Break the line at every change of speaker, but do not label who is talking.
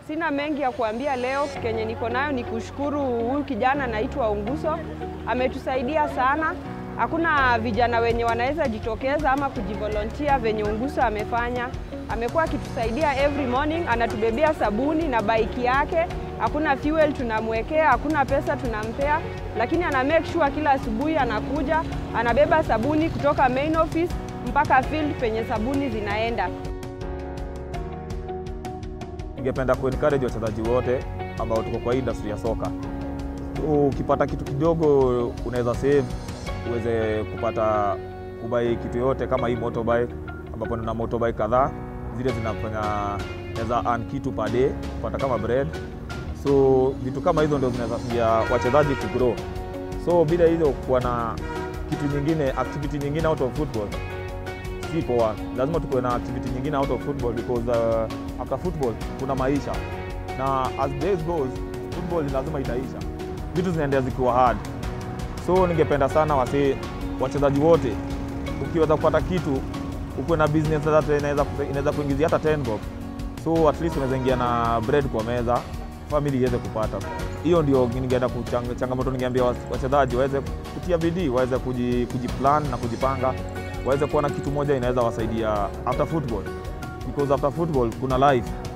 Sina mengi ya kuambia leo. Kenye niko nayo ni kushukuru huyu kijana anaitwa Unguso, ametusaidia sana. Hakuna vijana wenye wanaweza jitokeza ama kujivolontia venye Unguso amefanya. Amekuwa akitusaidia every morning, anatubebea sabuni na baiki yake. Hakuna fuel tunamwekea, hakuna pesa tunampea, lakini ana make sure kila asubuhi anakuja anabeba sabuni kutoka main office mpaka field penye sabuni zinaenda.
Ningependa kuencourage wachezaji wote ambao tuko kwa industry ya soka, ukipata kitu kidogo unaweza save uweze kupata kubai kitu yote kama hii motorbike, ambapo nina motorbike kadhaa zile zinafanya naweza earn kitu per day kupata kama bread, so vitu kama hizo ndio zinaweza saidia wachezaji ku grow. So bila hizo kuwa na kitu nyingine, activity nyingine out of football si poa. Lazima tukuwe na activity nyingine out of football because uh, after football kuna maisha, na as days goes football lazima itaisha, vitu zinaendelea zikiwa hard. So ningependa sana wase wachezaji wote, ukiweza kupata kitu ukuwe na business that inaweza inaweza kuingizia hata 10 bob, so at least unaweza ingia na bread kwa meza, family iweze kupata. Hiyo ndio ningeenda kuchang, changamoto ningeambia wachezaji waweze kutia bidii, waweze kuji, kujiplan na kujipanga, waweze kuwa na kitu moja inaweza wasaidia after football, because after football kuna life